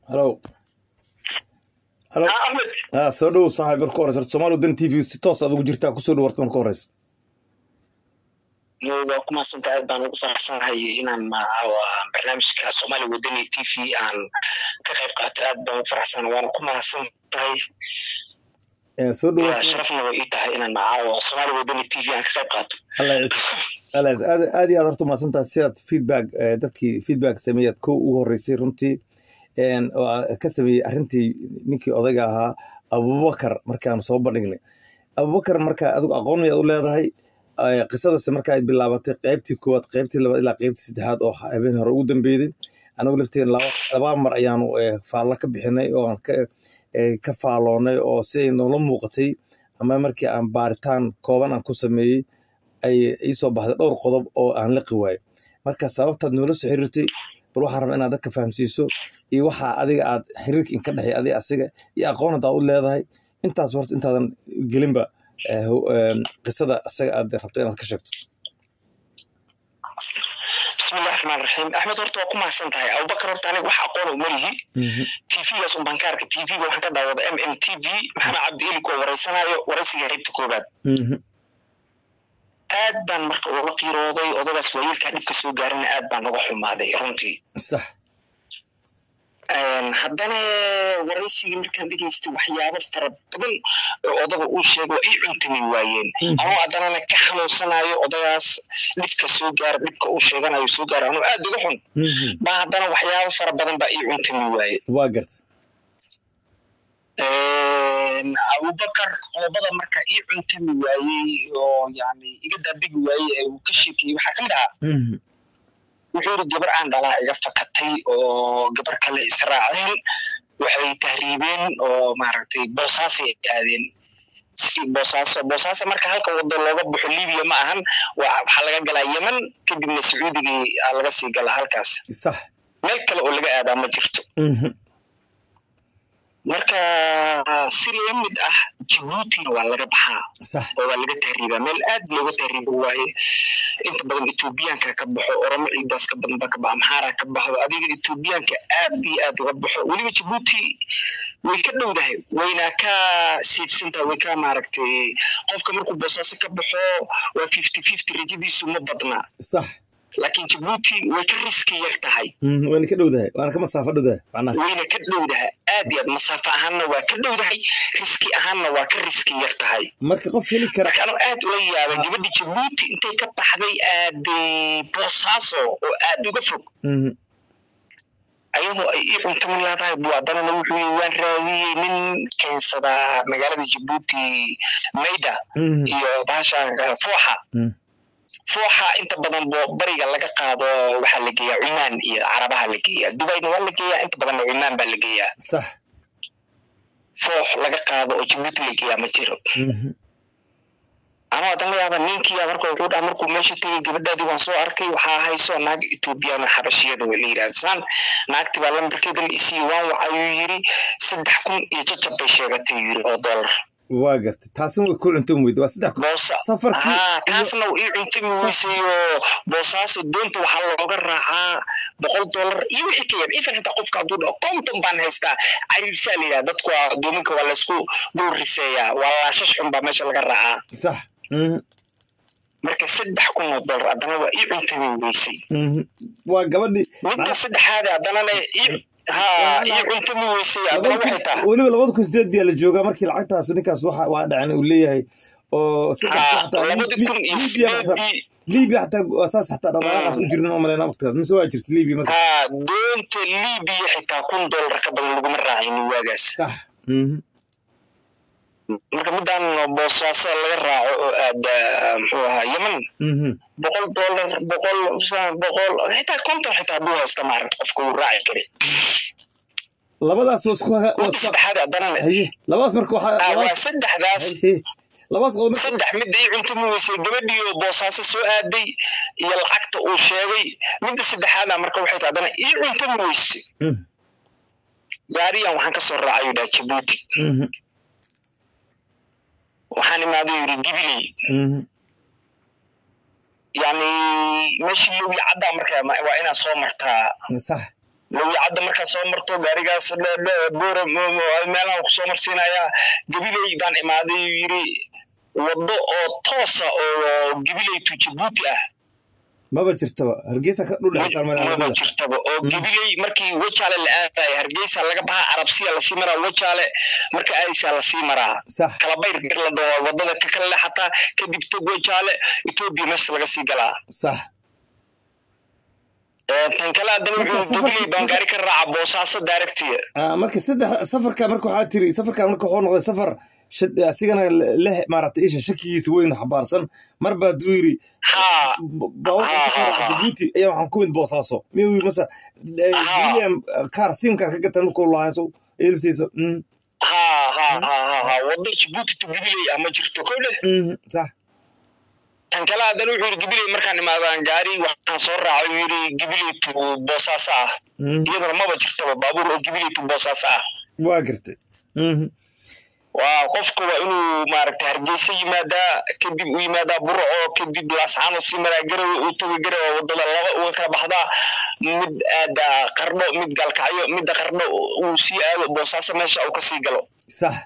halo halo ها احمد ah soo dhow saaxiib marka horeysa horta soomaali wadani t v si toos aad ugu jirtaa kusoo dhow horta marka horeysa waa ku mahadsantahay aad baan ugu faraxsanahay inaan maawa barnaamijka soomaali wadani t v aan ka qayb qaato aad baan ugu faraxsanahay waana ku mahadsan tahay Eh, soo dhow waa sharafna way ii tahay inaan maawa soomaali wadani t v aan ka qayb qaato alla alla aad aad iyo aad horta umahadsantahay sidaad feedback eh, dadkii feedback sameeyaad kow ugu horeysay runtii een, oo aad ka sameeyey arrintii ninkii odayga ahaa abubakar markaanu soo bandhignay abubakar marka adigu aqoon ayaad u leedahay eh, qisadasi marka ay bilaabatay qaybtii koowaad qaybtii labaad ilaa qaybtii saddexaad oo habeen hore ugu dambeeyey anigu lafteen laba laba mar ayaanu eh, faallo ka bixinay oo aan ka eh, ka faaloonay oo si ay noola muuqatay ama markii aan baaritaan kooban aan ku sameeyey ay iisoo baxday dhowr qodob oo aan liqi waayo marka sababtaad noola soo xiriirtay bal waxaan rabaa inaad dadka fahamsiiso iyo waxa adiga aad xiriirka inka dhexeey adiga asiga iyo aqoon haddaad u leedahay intaas horta intaadan gelinba eh, ho- em, qisada asaga aad rabto inaad ka sheegto bismillahi raxmaan raxiim axmed horta waa ku mahadsan tahay abubakar horta aniga wax aqoona uma lihi tvgaas un baan ka arkay tvga waxaan ka daawada m m t v maxamed cabdi elik oo wareysanayo wareysiga qaybta koobaad Mhm. aad baan marka uga qiirooday odagaas waayeelkaa dhibka soo gaarina aad baan uga xumaaday runtii sax Een, haddana waraysigii markaan dhegaystay waxyaabo fara badan oo odaga uu sheego ii cuntami waayeen Mhm. anoo haddanana ka xanuunsanayo odagaas dhibka soo gaara dhibka uu sheeganayo soo gaara anoo aad uga xun Mhm. baa haddana waxyaabo fara badan baa ii cuntami waaye waa garta Een, abubakar qodobada marka ii cuntami waayey oo yani iga daabigi waayey ee uu ka sheekayey waxaa ka mid ahaa Mhm. wuxuu yidhi gabar aan dhalaa iga fakatay oo gabar kale israaceen waxay tahriibeen oo maaragtay boosaasay aadeen si boosaaso boosaaso marka halka wado looga baxo libiya ma ahan waa- waxaa laga galaa yemen kadibna sacuudigii aa laga sii galaa halkaas sax meel kale oo laga aadaa ma jirto Mhm. marka si la mid ah jabuutina waa laga baxaa sax oo waa laga tahriibaa meel aad looga tahriibo waaye inta badan etoobiyaanka ka baxo oromo ciidaas ka badan ba ka baxo amxaara ka baxdo adiga etoobiyaanka aad iyo aad uga baxo weliba jabuuti way ka dhowdahay wayna ka siibsantahay way ka maaragtay qofka markuu boosaaso ka baxo waa fifty fifty rajadiisu ma badna sax laakiin jabuuti way ka riski yar tahay Mhm. waana ka dhowdahay waana ka masaafo dhowdahay macnaha wayna ka dhowdahay aad iyo aad masaafo ahaanna waa ka dhowdahay riski ahaanna waa ka riski yar tahay marka qof heli kara marka anuu aad ula yaabay gabadhi jabuuti intay ka baxday aaday boosaaso oo aad uga fog Mhm. ayadoo ay ii cuntamin laadahay buu haddanana wuxuu yii waan raadiyey nin keensadaa magaalada jabuuti mayda Mhm. iyo bahasha fooxa Mhm. fooxa inta badan bo bariga laga qaado waxaa la geeyaa cumaan iyo carabaha la geeyaa dubayna waa la geeyaa inta badanna cumaan baa la geeyaa sax foox laga qaado oo jabuuti la geeyaa ma jiro Mhm. anoo hadan la yaaba ninkiya marka wuxuu dhaha markuu meesha tegay gabadhaadii waan soo arkay waxaa hayso naag etoobiyana xabashiyada way la yidhaahdaan naagti baa lambarkeeda la isiiye waan wacayuu yiri saddex kun iyo jajab bay sheegatay yiri oo dollar waa garta taasina way ku cuntan weyda waa saddex boosa safarkii haa iyo- taasna uu ii cuntami weysay oo boosaaso doonta waxaa looga raacaa boqol dollar iyo wixii ka yar ifan xitaa qofka hadduu dhaho konton baan haystaa cariirsaa la yidhaha dadku waa doominka waa laysku dul riseeyaa waa laashash xun baa meesha laga raacaa sax Mhm. marka saddex kun oo dollar haddana waa ii cuntami weysay Mhm. waa gabadhii midda saddexaad haddanana ii ha ii cuntami weysay haddana waxay tahay weliba labada kun sideed biyaa la joogaa markii lacagtaas ninkaas waxa waa dhacan uu leeyahay oo saddex kun ha xataa labadi Li- kun iyo Liibiya xataa- sideedii liibiya xataa saas xataa dhaqaaqaas u jirin oo maleyna waqtigaas mise waa jirta liibiya marka ha doonta libiya xitaa kun dollar ka badan laguma raacaynin waagaas sax Mhm. marka midaan boosaaso laga raaco oo aada muxuu ahaa yemen Mhm. boqol dollar boqol boqol xitaa konton xitaa hadduu haysta maaragta qofka uu raaci kari labadaas waa isku waa midda isku saddexaad haddana haye labadaas marka waxaa ah, waa labadaas saddexdaas haye labadaas qodob marka saddex midda ii cuntami weysay gabadhii oo boosaaso soo aaday iyo lacagta uu sheegay midda saddexaadna marka waxay tahay haddana ii cuntami weysay Mhm. gaariyan waxaan kasoo raacay yidhaha jabuuti Mhm. waxaan imaaday yidhi gibiley Mhm. yani meeshii lowi caddaa marka ma- waa inaad soo martaa sax lawicadda markaa soo marto gaarigaas boora meelahan ku soo marsiinayaa gabiley baan imaaday yiri waddo oo toosa oo gabiley to jabuuti ah maba jirtaba hargeysa ka maba jirtaba oo gabiley markii wajaale la aadaya hargeysa laga bahaa arabsiya lasii maraa wajaale marka aadaysaa lasii maraa sax kalabayr bir la dhaho wadada ka kale xataa kadib tog wajaale etoobiya meesha laga sii galaa sax tan kale haddana wuxuu gabiley baan gaari ka raaca boosaaso daaragtiya marka saddex safarka marka waxaa tiri safarkan marka wuxuu noqday safar asigana leh maaragtay isha shakigiisa weyn xabaarsan mar baa duu yiri jabuuti ayaa waxaan ku mid boosaaso miyuu yiri mase william kaar simkar ka gatan markuu lahayn so laftiisa ha ha ha ha ha waddo jabuuti to gabiley ah ma jirto ko dheh sax tan kale haddana wuxuu yiri gabiley markaan imaadaan gaari waxaan soo raacay uu yiri gabiley to boosaaso ah iyadana maba jirtaba baabuur oo gabiley to boosaaso ah waa gartay waa qofka waa inuu maaragtay hargeysa yimaadaa kadib uu yimaadaa burco kadib laascaano sii maraa garawe uu tago garawe wadada laba uga kala baxdaa mid aada qardho mid gaalkacyo midda qardho uu sii aado boosaaso meesha uu kasii galo sax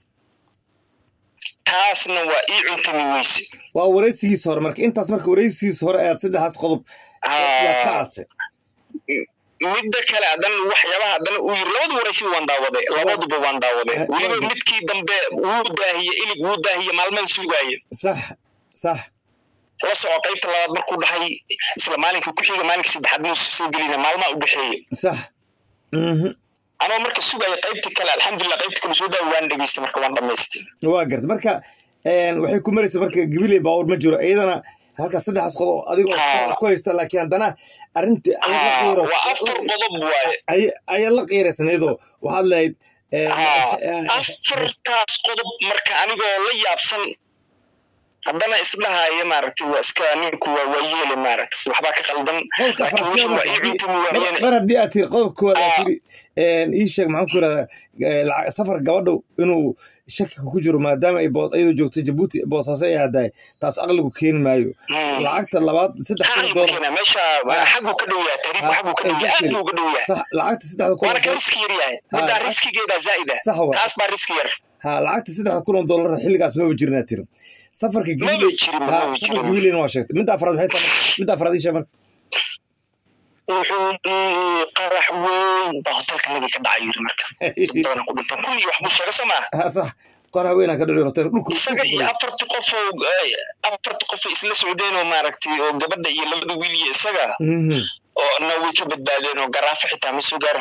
taasna waa ii cuntami weyse waa wareysigiisa hore marka intaas marka wareysigiisa hore aad saddexaas qodob yaad ka aragtay midda kale haddana waxyaabaha haddana uu yiri labadu waraysiba waan daawaday labaduba waan daawaday weliba midkii dambe wuu daahiye ilig wuu daahiye maalmada sugaaye sax sax la soco qaybta labaad markuu dhahay isla maalinka ku xiga maalinka saddexaad muusa soo gelina maalmaa u dhexeeye sax anoo marka sugaya qaybtii kale alxamdulilah qaybta kale soo daawa waan dhegeystay marka waan dhamaystay waa garta marka waxay ku maraysa marka gabiley baawur ma jiro iyadana halkaas saddexaas qodob adigoo ku haysta laakiin haddana arrintii waa afar qodob waaye ayaa la qiiraysanaydoo waxaad lahayd afartaas qodob marka anigoo la yaabsan haddana isdhahaya maaragtay waa iska ninku waa waa yeele maaragtay waxbaa ka qaldan mar haddii aad tiri qodobka koowaad aad tiri ii sheeg maxaan ku yirahdaa safar gabadhow inuu shakika ku jiro maadaama ay iyadoo joogto jabuuti boosaaso ay aadaay taas aqligu keeni maayo lacagta labaad saddex kun doolar meesha xaguu ka dhow yahay tariifku xaguu ka dhow yahay aad buu ka dhow yahay lacagta saddexda kun waana ka riski yar yahay middaa riskigeeda zaa'ida taas baa riski yar ha lacagta saddexda kun oo doolar xilligaas maba jirinaa tiri safarka gabileyna waa sheegtay midda afraad maxay tahay midda afraad ii sheeg marka wuxuu qarax weyn baa hotelka nagi ka dhacay yiri marka badan ku dhintan kun iyo wax buu sheega somaa sax qarax weynaa ka dhacay hotel dhulku isaga iyo afarti qof oo afarti qof isla socdeen oo maaragtay oo gabadha iyo labada wiil iyo isaga oo na way ka badbaadeen oo garaafo xitaa ma soo gaaro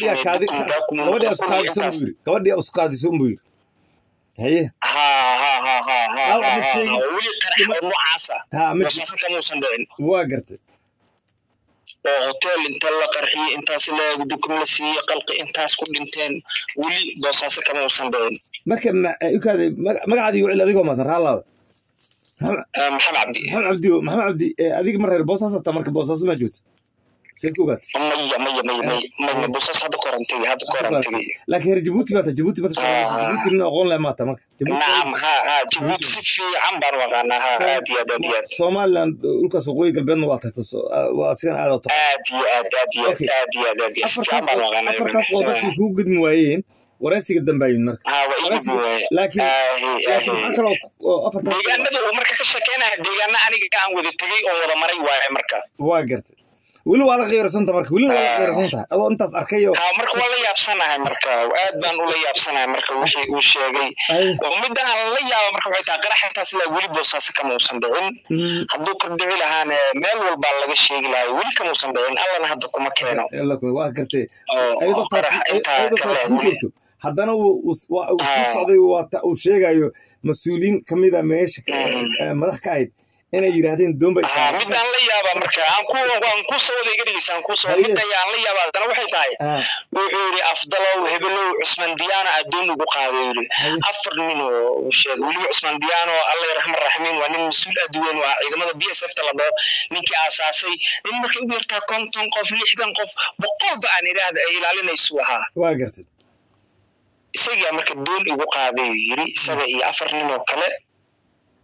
hotelgabadhii uskaadiso unbuu yiri haye ha ha ha ha ha weli qarax oo noocaasa boosaaso kamuusan dhicin waa gartay oo hotel inta la qarxiyey intaas la dukum la siiyey qalqi intaas ku dhinteen weli boosaaso kama uusan dhicin marka magacaadii wicil adigoo maasan raalaada maxamed cabdi maxamed cabdi maxamed cabdi adiga mar reer boosaaso taa marka boosaaso maa joogta maya maya maya maya maya boosaaso hadda ka horan tegey hadda ka horan tegey laakiin reer jabuuti maata jabuuti marka jabuuti nin aqoon leh maata marka nacam ha ha jabuuti si fiican baan waqaanaa ha aad iyo aad aad iyo aad somaliland dhulkaas waqooyi galbeedna waa tagta waa asigan aad oo aad iyo aad aad iyo aad aad iyo aad aad iyo si fiican baan waqaanaa afartaas oo dadkii kugu gudmi waayeen waraysiga dambaayid marka ha waa ii gudmi waaye laakiin laakiin maxaa kaloo afartaas deegaanada uu marka ka sheekeynaya deegaana aniga aan wada tegey oo wada maray waaye marka waa gartay weli waa la qiirasanta marka weli waa la qiirasan tahay adoo intaas arkayo ha marka waa la yaabsanahay marka aad baan ula yaabsanahay marka wixii uu sheegay midda aan la yaaba marka waxay tahay qarax intaas ilaa weli boosaaso kama uusan dhicin hadduu ka dhici lahaane meel walbaa laga sheegi lahay weli kama uusan dhicin allana hadda kuma keeno waa gartay ayadoo taas ku jirto haddana uu soo socday uu sheegayo mas-uuliyiin kamida meesha madax ka ahayd inay yiraahdeen doon bay midaan la yaaba marka aan ku aan ku soo wada iga dhigaysa aan ku soo mid ayaan la yaaba haddana waxay tahay wuxuu yidhi afdalow hebelow cusman diyaano addoon ugu qaaday yidhi afar nin oo sheegay weliba cusman diyaano alla raxman raxmiin waa nin mas-uul aad weyn waa ciidamada b s f ta la dhaho ninkii aasaasay nin markay ugu yartaa konton qof lixdan qof boqolba aan idhaahda ay ilaalinaysu ahaa waa gartay isagaa marka doon igu qaaday yidhi isaga iyo afar nin oo kale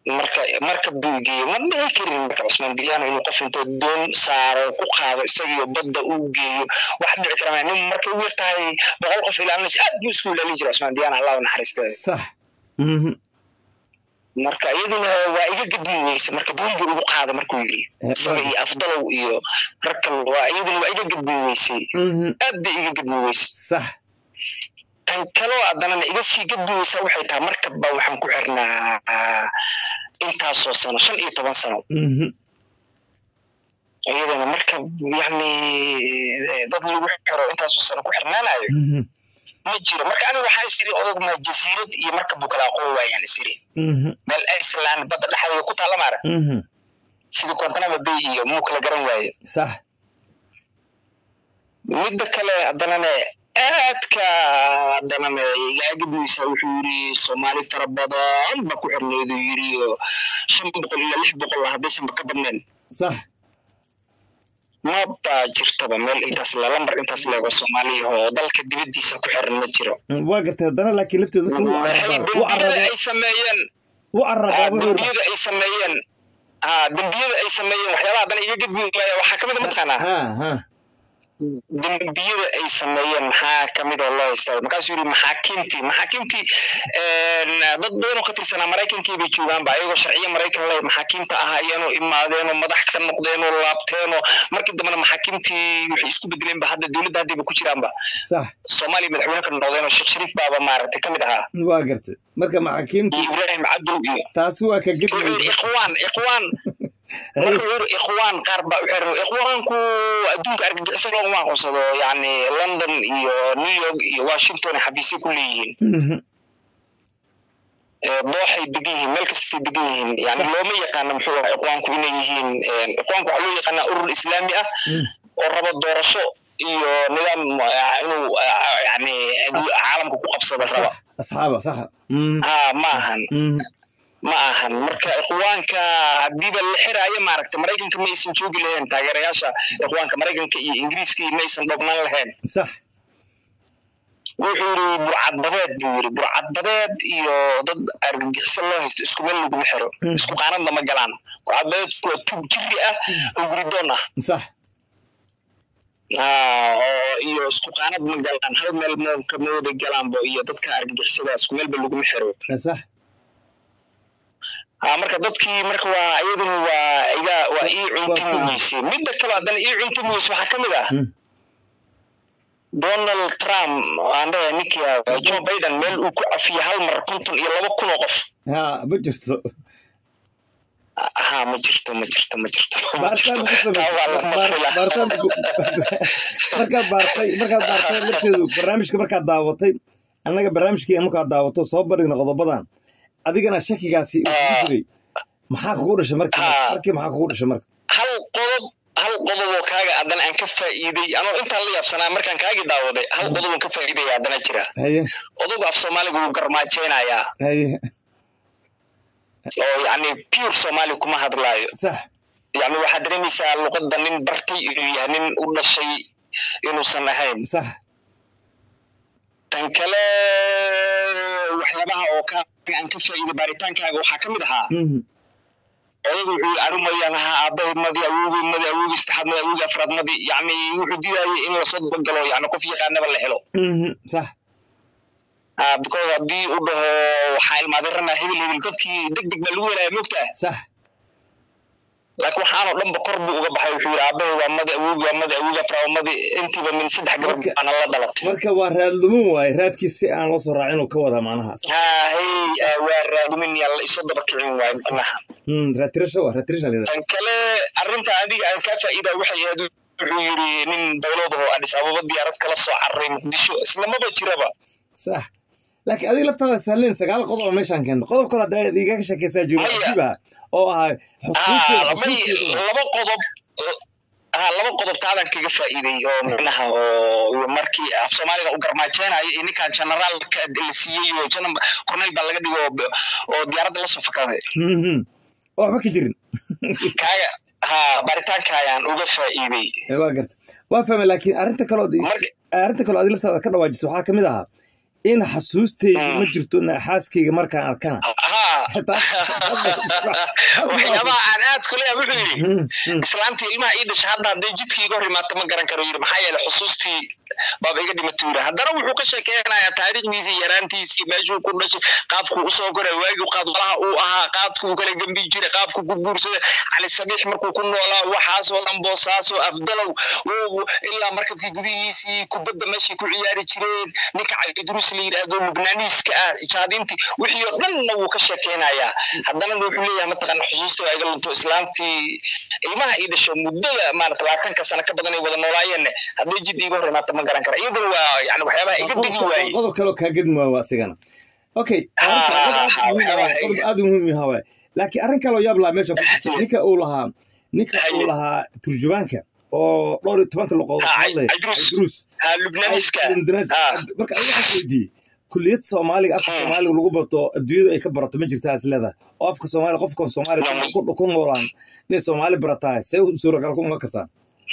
marka marka buu geeyey ma dhici karin marka cusmaan diyaano inuu qof intoo doon saaro ku qaado isagiyo badda uu geeyo wax dhici kara nin markay u yartahay boqol qof ilaalinaysa aad buu isku ilaalin jira cusmaan diyaano allah u naxariistay sax marka iyaduna waa iga gadmi weyse marka doonbu ugu qaada markuu yiri isaga iyo afdalow iyo ragkan waa iyaduna waa iga gadmi weysay aad bay iga gadmi weyse sax tan kaloo haddanana iga sii gadmi weysa waxay tahay markabba waxaan ku xirnaa intaasoo sano shan iyo toban sano iyadana marka yani dad lagu xiro intaasoo sano ku xirnaanayo ma jiro marka aniga waxaa isiri odog ma jasiirad iyo markab buu kala aqoon waayaan isiri meel iceland badda dhexdeeda ku taalla maara sida guantanamo bay iyo muu kala garan waaye sax midda kale haddanane aadka haddanane igaagabuysa wuxuu yiri soomaali fara badan ba ku xirneedu yiri oo shan boqol ilaa lix boqol ah haddaysanba ka badnayn sax maba jirtaba meel intaas le lambar intaas leego soomaaliya oo dalka dibaddiisa ku xiran ma jiro waa gartay haddana laakiin lafteeda dembiyada ay sameeyeen u carabaa dembiyada ay sameeyeen ha dembiyada ay sameeyeen waxyaabaha haddana iga gadbi waaya waxaa kamid a mataqaanaa ha ha dembiyada ay sameeyeen maxaa kamid oo loo haystaa markaasuu yiri maxaakiimtii maxaakiimtii dad badan oo ka tirsanaa maraykankii bay joogaanba ayagoo sharciyo maraykan leh maxaakiimta ahaayeenoo imaadeenoo madax ka noqdeenoo laabteenoo markii dambena maxaakiimtii waxay isku bedeleenba hadda dowladda haddayba ku jiraanba sax soomaaliya madaxweyne ka noqdeenoo sheekh shariif baaba maaragtay kamid ahaa waa gartay marka maxaakiimtii iyo ibraahim cabdow iyo taasi waa ka wuxuu yiri gedmi ikhwaan ikhwaan marka wuxuu yiri ikhwaan qaar baa u xiran ikhwaanku adduunka argagixiso looguma aqoonsado yani london iyo new york iyo washington xafiisyo ku leeyihiin dooxay degan yihiin meel kastay degan yihiin yani looma yaqaano muxuu ahaa ikhwaanku inay yihiin ikhwaanku waxaa loo yaqaanaa urur islaami ah oo rabo doorasho iyo nidaam inuu yani caalamka ku qabsada raba asxaaba saxa ha ma ahan ma ahan marka ikhwaanka haddiiba la xiraayo maaragta maraykanka ma aysan joogi lahayn taageerayaasha ikhwaanka maraykanka iyo ingiriiska ma aysan dhognaan lahayn sax wuxuu yiri burcadbadeed buu yiri burcadbadeed iyo dad argagixiso loo haysto isku meel laguma xiro isku qaanadna ma galaan burcadbadeedku waa tug jiri ah oo guridoon ah sax oo iyo isku qaanad ma galaan hal meel moonka ma wada galaanbo iyo dadka argagixisada isku meelba laguma xiro sax ha marka dadkii marka waa iyaduna waa iga waa ii cuntimi weyse midda kale haddana ii cuntimi weyse waxaa ka mid ah donald trump aan dhahay ninkii joe biden meel uu ku cafiyey hal mar konton iyo laba kun oo qof ha ma jirto ha ma jirto ma jirto ma jirto ma baaritaan jirto ku taa waa la maqli lahaa. baaritaan markaad baartay markaad baartay lafteedu barnaamijka markaad daawatay annaga barnaamijkii markaad daawato soo bandhigna qodobadan adigana shakigaasi uu kugu jiray maxaa kugu dhashay markii Ah. markii maxaa kugu dhashay marka hal qodob hal qodob oo kaaga haddana aan ka faa'iiday anoo intaan la yaabsanaa markaan kaagii daawaday hal qodob oo ka faa'iidaya haddana jira haye odogu af soomaaliga wuu garmaajeynayaa haye oo yacni pure soomaali kuma hadlaayo sax yacni waxaad dareemaysaa luqadda nin bartay inuu yahay nin u dhashay inuusan ahayn sax tan kale waxyaabaha oo ka aan ka faa'iiday baaritaankaaga waxaa ka mid ahaa Mhm. odagu wuxuu yiri anu mayaan ahaa aabbahay madi awowgay madi awowgay saddexaad madi awowgay afraad madi yacni wuxuu diidayay in lasoo dabagalo yacni qof yaqaanaba la helo Mhm. sax Ah, because haddii u dhaho waxaa ilmaaderanaa hebel hebel dadkii deg deg baa lagu helaya moogtaa sax laakiin waxaanoo dhanba kor buu uga baxay wuxuu yiri aabbahay waa madi awowgay waa madi awowgay afraad waa madi intiiba min saddex gabar Marka- baana la dhalatay marka waa raadlumin waaye raadkiis si aan loo soo raacin uu ka wadaa macnaha Sax. ha hey ah, waa raadumin yaa la isoo daba kicin waayo macnaha Mm, raadtirasho waa raadtirasha la yidhahdaa. tan kale arrinta adiga aan kaa faa'iida waxay ahayd wuxuu yiri nin dawlad oo adis ababa diyaarad kala soo cararay muqdisho islamaba jiraba sax laakiin adiga laftaada sahleen sagaal qodob oo meeshaan keento qodob kale hadda aad igaga sheekaysaa jooga Maya. cajiib ah oo ah xusuusteeda Ah, may- xusuusteeda laba qodob ah, laba qodob taadan kaga faa'iiday oo macnaha oo markii af soomaaliga u garmaajeynayo iyo ninkan generaalka la siiyey oo janan corneyl baa laga dhigo oo- oo diyaaradda la soo fakaday Mhm. oo waxba ka jirin kaaga ha baaritaanka ayaan uga faa'iiday Eh, waa garta waa fahmay laakiin arrinta kaloo Marka- arrinta kaloo adiga laftaada ka dhawaajisa waxaa ka mid ahaa in xasuusteyda ma jirto xaaskayga markaan arkana waxyaabaha aan aad ku leeyahay wuxuu yidhi islaantii ilmaha ii dhasha hadda hadday jidkii iga hor imaata ma garan karo yidhi maxaa yeele xusuustii baaba iga dhimatay yidhi haddana wuxuu ka sheekeynayaa taariikhdiisii yaraantiisii meeshuu ku dhashay qaabkuu usoo koray waagii qaadwalaha uu ahaa qaadkuu kala gembi jiray qaabkuu ku guursaday cali sabiix markuu ku noolaa waxaasoo dhan boosaasoo afdalow ilaa markabkii gudihiisii kubadda meeshay ku ciyaari jireen ninka cali idruus la yidhaahdo lubnaaniiska ah jaadintii wixii oo dhanna wuu ka sheekeynayaa haddana wuxuu leeyahay mataqaana xusuusta waa iga lunto islaamtii ilmaha ii dhasho muddada maarata labaatanka sano ka badan ay wada noolaayeenne hadday jid iiga hor imaata ma garan kara iyaduna waa yani waxyaabaha iga degi waaye qodob kaloo kaa gedmi waa asigana okay qodob aad muhiim yaha waay laakiin arrin kaloo yaab lahaa meesha ku ninka uu lahaa ninka uu lahaa turjubaanka oo dhowr iyo tobanka luqadood hadlay idruus marka adiga waxaan weydiiyey kulliyad soomaaliga afka soomaaliga lagu barto adduunyada ay ka barato ma jirtaa isleedahay oo afka soomaaliga qofkan soomaaliga ku noolaan inay soomaali barataa see suuragal ku noqon kartaa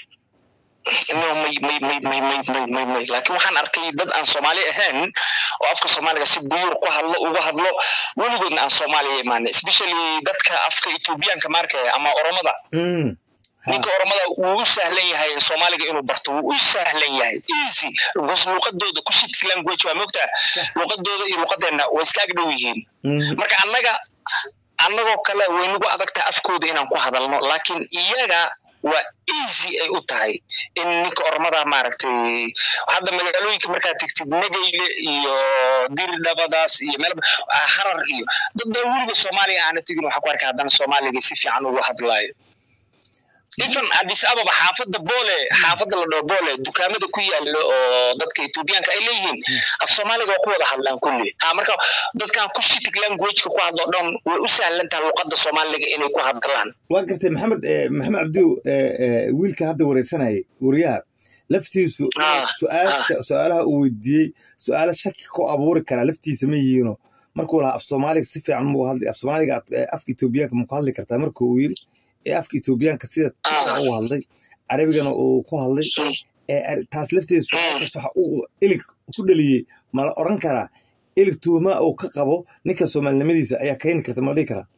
no may may may may may may may may laakiin waxaan arkay dad aan soomaali ahayn oo afka soomaaliga si buyuur ku hadlo uga hadlo weligoodna aan soomaaliya imaanay especially dadka afka ethoobiyaanka maarkaya ama oromada ninka oromada wuu u sahlan yahay soomaaliga inuu barto wuu u sahlan yahay easy because luqadooda kushit language waa mogtaa luqadooda iyo luqadeenna way iska agdhow yihiin marka annaga annagoo kale way nagu adagtahay afkooda inaan ku hadalno laakiin iyaga waa easy ay u tahay in ninka oromada maaragtay hadda magaalooyinka markaad tegtid nagayle iyo diridhabadaas iyo meel harar iyo dad baa weliga soomaaliya aana tegin waxaa ku arkay haddana soomaaliga si fiican ugu hadlaayo even addis ababa xaafadda boole xaafadda la dhaho boole dukaamada ku yaalo oo dadka ethoobiyaanka ay leeyihiin af soomaaliga waa ku wada hadlaan kulli ha marka dadkan ku shitig languageka ku hadlo dhan way u sahlan tahay luqadda soomaaliga inay ku hadlaan waa gartay maxamed maxamed cabdiw wiilka hadda wareysanayay wariyaha laftiisu su-aalaha uu weydiiyey su-aalo shaki ku abuuri karaa laftiisa ma yihiino markuu lahaa af soomaaliga si fiican muu hadli af soomaaliga afka etoobiyaanka ma ku hadli kartaa markuu uu yiri ee afka etoobiyaanka sida u hadlay carabigana uu ku hadlay taas lafteeda su-aashaas waxa uu ilig ku dhaliyey mala oran karaa ilig tuhumaa uu ka qabo ninka soomaalinimadiisa ayaa keeni karta mala dhihi karaa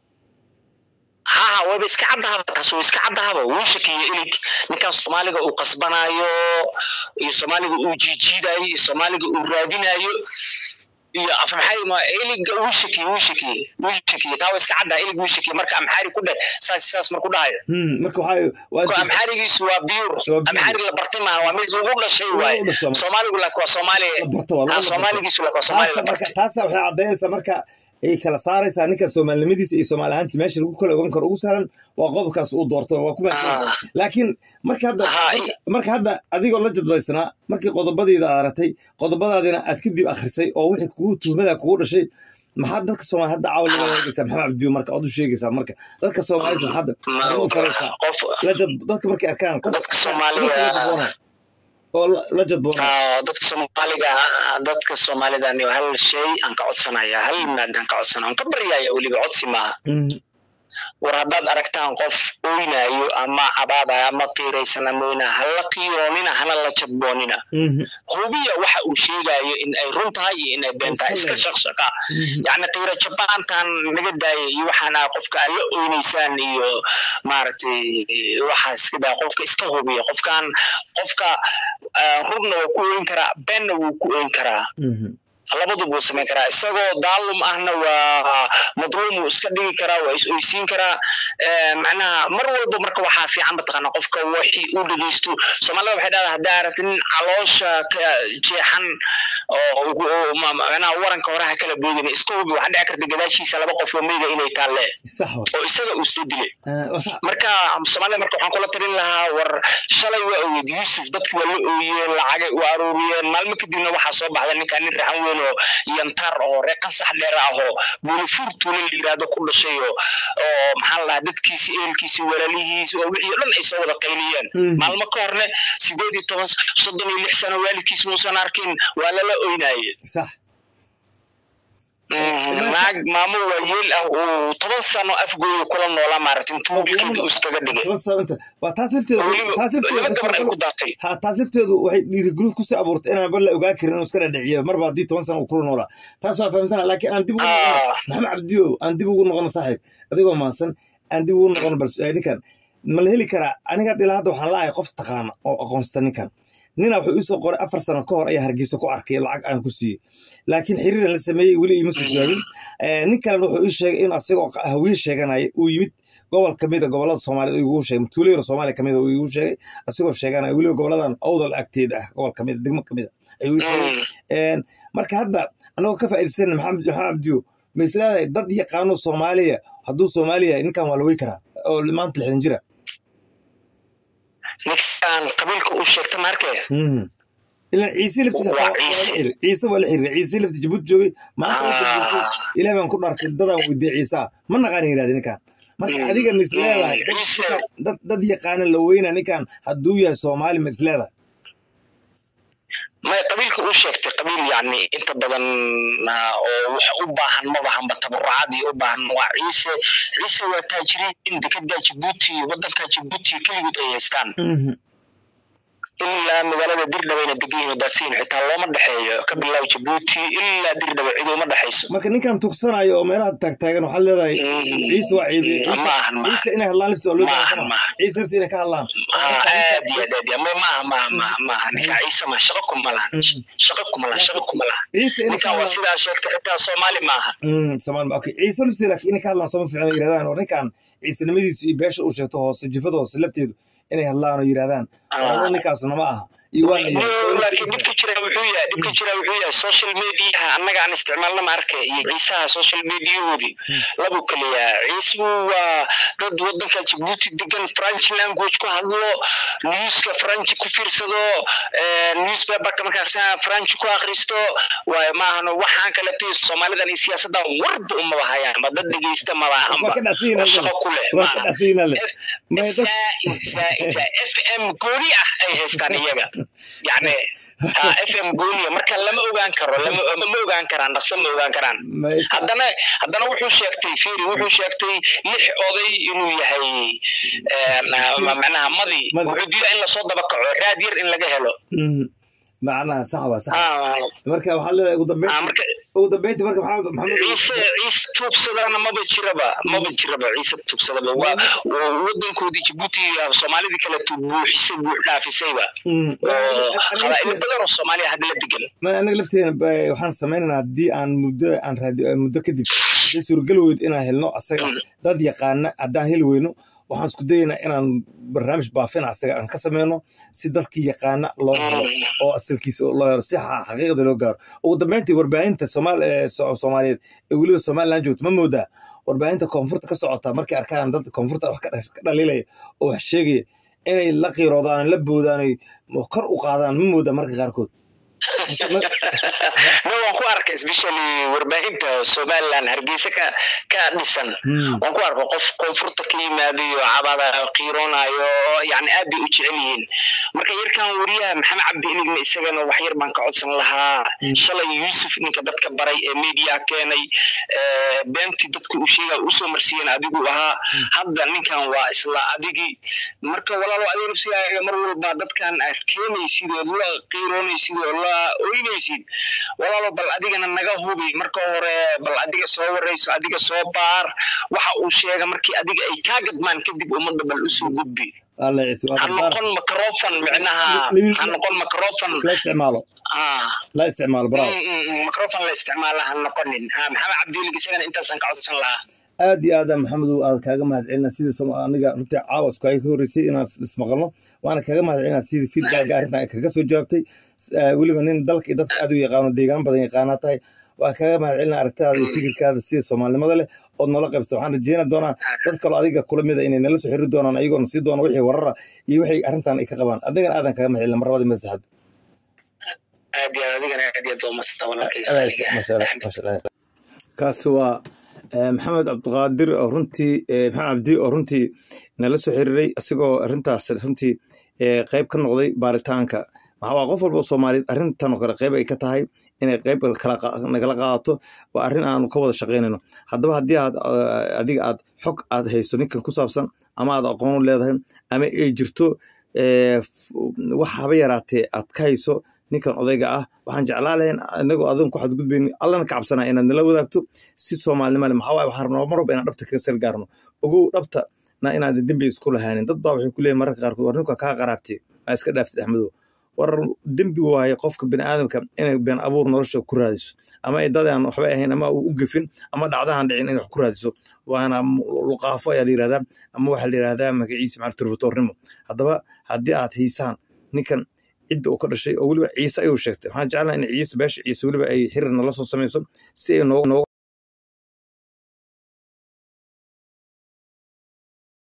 haa wayba iska caddahaba taas way iska caddahaba wuu shakiyo ilig ninkan soomaaliga uu qasbanaayo iyo soomaaliga uu jiijiidayo iyo soomaaliga uu raadinayo iyo afmaxay ma iliga wuu shakiye wuu shakiye wuu shakiye taa waa iska caddaa ilig wuu shakiye marka amxaari ku dheh saas saas marku dhahayo marka waxaa amxaarigiisu waa biyur amxaarig la bartay maaha waa mid lagu dhashay waaye soomaaligu laakiin waa soomaali soomaaligiisu laakiin waa soomaali la bartay taasa waxay caddaynaysaa marka ay kala saaraysaa ninka soomaalinimadiisa iyo soomaali ahaanti meesha lagu kala ogan karo ugu sahlan waa qodobkaas uu doorto waa ku mahadsan laakiin marka hadda marka hadda adigoo la jadbaysnaa markii qodobadiida aad aragtay qodobadaadina aad kadib akhrisay oo wixii kugu tuhmada kugu dhashay maxaad dadka soomaali hadda caawa laga eegaysaa maxamed cabdiyo marka ood u sheegaysaa marka dadka soomaalida maxaad u faraysaa lajad dadka markay arkaan dadka soomaaliga oo la jadboona dadka soomaaliga dadka soomaalida hal shay aan ka codsanaya hal maadaan ka codsanaya aan ka baryaya weliba codsi maaha war haddaad aragtaan qof oynayo ama cabaadaya ama qiiraysana moyna hala qiiroonina hana la jadboonina hubiya waxa uu sheegayo in ay run tahay iyo in ay been tahay iska shaqshaqa yacni qiira jabaantan naga daaya iyo waxaana qofka aad la oynaysaan iyo maaragtay waxaas iska daa qofka iska hubiya qofkan qofka runna waa ku oyn karaa beenna wuu ku oyn karaa labaduba wuu samayn karaa isagoo daalum ahna waa madluum wuu iska dhigi karaa waa is oysiin karaa macnaha mar walba marka waxaa fiican mataqaana qofka wixii uu dhegeysto soomaalida waxay dhahdaa haddaa aragti nin caloosha ka jeexan oo macnaha waranka hore ha kala boodin iska hubi waxaa dhici karta gadaashiisa laba qof oo meyda inay taalle oo isaga uu soo dilay marka soomaalida marka waxaan kula talin lahaa war shalay waa ogeed yuusuf dadki waa la ooyeen lacagay u aruuriyeen maalmo kadibna waxaa soo baxda ninkaa nin raxan weyn oo yantar oo ree qasax dheer ahoo buulifur tuula la yiraahdo ku dhashay oo oo maxaa la dhahaa dadkiisi ehelkiisi walaalihiisi oo wixii o dhan ay soo wada qayliyeen maalmo ka horne sideed iyo toban soddon iyo lix sano waalidkiis muusan arkin waa lala oynaye sax naag maamo waayeel ah uu toban sano afgooya kula noolaa maaragta intuu wiilkeeda uu iskaga dhigay toban sano inta waa taas lafteedu taas laba gabar ay lafteedu ku dartay ha taas lafteedu waxay dhiirigelin kusii abuurtay inaan bal la ogaa karin inuu iska dhadhiciyo marba haddii toban sano uu kula noolaa taas waa fahamsana laakiin aan dib ugu noqono Ah. maxamed cabdiyo aan dib ugu noqono saaxiib adigoo mahadsan aan dib ugu noqono bal eh, ninkan ma la heli karaa aniga ilaa hadda waxaan la'ahay qof taqaana oo aqoonsata ninkan nina wuxuu iisoo qoray afar sano ka hor ayaa hargeysa ku arkay lacag aan ku siiyey laakiin xiriiran la sameeyey weli iima soo jawaabin Eh, nin kalena wuxuu ii sheegay in asagoo hawiye sheeganaya uu yimid gobol kamid a gobolada soomaaliyed uu igu sheegay tuuleyra soomaaliya kamid a uu igu sheegay asagoo sheeganaya weliba goboladan owdal agteeda ah gobol kamid a degmo kamid a ayuu ii sheegay Een, marka hadda anagoo ka faa'iidaysan maxamed maxamed cabdiyo ma isleedahay dad yaqaano soomaaliya hadduu soomaaliya yahay ninkan waa la wey karaa oo maanta lixdan jira ninkaan qabiilka uu sheegta maarkee Mhm. ilan ciise laftiisa Waa waa la Ciise. xiriir ciise waa la xiriir ciise lafti jabuuti joogay maanta uu jabuuti ilaah baan ku dhaartay dadaan weydiiyey ciisa ma naqaan yidhahda ninkan marka Mm. adiga ma isleedahay Mm. dad- Ciise. dad dad yaqaana la weyna ninkan hadduu yahay soomaali ma isleedahay may qabiilka uu sheegtay qabiil yacni inta badan ah, oo wax u baahan ma bahanba tabarucadii u baahan waa ciise ciise waa taajiriin dekedaa jabuuti wadanka jabuuti keligood ay haystaan Mhm. ilaa magaalada dirdhabayna degan yihiin daadsiin xitaa looma dhexeeyo ka bilaab jabuuti ilaa dirdhaba cid uma dhexayso marka ninkan tugsanayo oo meelaha taagtaagan waxaad leedahay Mm. ciise waa ciibi Ma ahan, ma ciise inay hadlaan lafti waa loo Ma baahan ahan, sama ma ahan. ciise lafti inay ka hadlaan Ah, aad iyo aad aad iyo ma maaha maaha maaha maaha ninka ciise ma shaqo kuma lahan Mm. shaqo kuma lahan shaqo kuma lahan ciise inay ka ninkan waa hadlaan sidaa sheegtay xitaa soomaali maaha Mm, Soomaali ma- okay ciise lafti laakiin inay ka hadlaan sama fiicna yidhahdaan oo ninkan ciisenimadiisu iyo beesha uu sheegto hoose jifada hoose lafteedu inay hadlaan oo yidhahdaan Ah. ano ninkaasuna ma aha iyo waa la No, yidhi laakiin dhibka jira wuxuu yahay dhibka jira wuxuu yahay social mediaha annaga aan isticmaalna ma arkay iyo ciisaha social mediahoodii labu kaliya ciisuhu waa dad wadanka jabuuti degan french language ku hadlo newska french ku fiirsado eh, newspaperka markaas french ku akhristo waayo maahano waxaan kaleeto soomaalidan iyo siyaasadan warba umaba hayaan ma dad dhegeysta maba waa ahanba ka dhacsiina oo shaqo ku leh waa ka maaha dhacsiina le may dad زائد زائد زائد اف ام gooni ah ay haystaan iyaga yani ha f m gooniya marka lama ogaan karo lama ma ogaan karaan dhaqso ma ogaan karaan may haddana haddana wuxuu sheegtay firi wuxuu sheegtay lix oday inuu yahay een, ma- macnaha madi Madi. wuxuu diidaa in lasoo daba kaco raad yar in laga helo Mhm. macnaha sax waa sax Ah, marka waxaad leedahay ugu ah, dambeyn marka ugu dambeynti marka maxamed maxamed ciise ciise tuugsadana maba jiraba maba jiraba ciise tuugsadaba waa waa wadankoodii jabuuti ah, soomaalidii kale tu buuxisay buux dhaafisayba Mm. oo qabaa'ilo Aniga- badan oo soomaaliya hadda la degan ma anaga lafteena ba- waxaan samaynaynaa haddii aan muddo aan raadi muddo kadib haddii suuragal weyd inaan helno asaga Mm. dad yaqaana haddaan heli weyno waxaan isku dayaynaa inaan barnaamij baafina asaga aan ka sameyno si dadkii yaqaana loo helo Mm. oo asalkiisa loo helo si xa- xaqiiqda loo gaaro ugu dambeyntii warbaahinta Soomaal- ee So- soomaaliyeed ee weliba somaliland joogto ma moodaa warbaahinta koonfurta ka socota markay arkaan dad koonfurta wax ka dha- ka dhaliilaya oo wax sheegaya inay la qiiroodaan la boodaan ay kor u qaadaan ma moodaa marka qaarkood no waan ku arkay especially warbaahinta somaliland hargeysa ka ka dhisan Hmm. waan ku arkay qof koonfurta ka yimaadayo cabada qiiroonayo yani aad bay u jecel yihiin marka yarkan wariyaha maxamed cabdi iligna isagana wax yar baan ka codsan lahaa shalay yuusuf ninka dadka baray ee media keenay ee, beentii dadku u sheega usoo marsiiyeen adigu ahaa hadda ninkan waa isla adigii marka walaalo adiga nafsigaaga mar walba dadkan aad keenaysid oo la qiiroonaysid oo la oynaysid walaalo bal adigana naga hubi marka hore bal adiga soo warayso adiga soo baar waxa uu sheega markii adiga ay kaa gadmaan kadib ummadda bal usoo gudbi alla ciise waa ha barbaar noqon microfon micnaha Li- ha noqon microfon la isticmaalo ah la isticmaalo bravo microfon la isticmaala ha noqonin ha maxamed cabdiwelig isagana intaasaan ka codsan lahaa aad iyo aad maxamed aad kaaga mahadcelina sidii som- aniga runtii caawa isku ay ka horreysay inaan is- ismaqalno waana kaaga mahadcelina sidii feedbacka arrintan ay kaga soo jawaabtay S- ah, weliba nin dalka iyo dadka aad u yaqaano deegaan badan yaqaanaa tahay waa kaaga mahadcelina aragtidaada iyo fikirkaada sida soomaalinimada leh ood noola qaybsta waxaan rajeyna doonaa dad kaloo adiga kula mida inay nala soo xiri doonaan ayagoona sii doona wixii warara iyo wixii arrintan ay ka qabaan adigana aadan kaaga mahadcelina mar labadii masaxad aad iyo aad adigana aad iyo aad baa umasta walaalkayga kaasi waa eh, maxamed cabdiqaadir oo runtii eh, maxamed cabdi oo runtii nala soo xiriiray isagoo arrintaas runtii eh, qayb ka noqday baaritaanka waxaa waa qof walba oo soomaaliyeed arrintan oo kale qayb ay ka tahay inay qayb nagala qaadato waa arrin aanu ka wada shaqaynayno haddaba haddii aad adiga aad xog aad hayso ninkan ku saabsan ama aad aqoon u leedahay ama ay jirto wax haba yaraatee aad ka hayso ninkan odayga ah waxaan jeclaa lahayn inagoo adan ku xadgudbayni allana ka cabsanaa inaad nala wadaagto si soomaalinimo le maxaa waaye waxaan rabnaa mar walba inaan dhabta kaga sal gaarno ogow dhabta na inaadan dembi isku lahaanin dad baa waxay ku leeyihin mararka qaarkood war ninka kaa qaraabtay maa iska dhaaftid axmedow war dembi waaye qofka bini aadamka inay been abuur nolosha ku raadiso ama ay dad aan waxba ahayn ama u gefin ama dhacdahan dhicin inay wax ku raadiso waana luqaafo ayaa la yirahdaa ama waxaa la yirahdaa magaciisa macal turfatoornimo haddaba haddii aad haysaan ninkan cidda uu ka dhashay oo weliba ciise ayuu sheegtay waxaan jeclaa in ciise beesha ciise weliba ay xiriirna la soo samayso si ay noo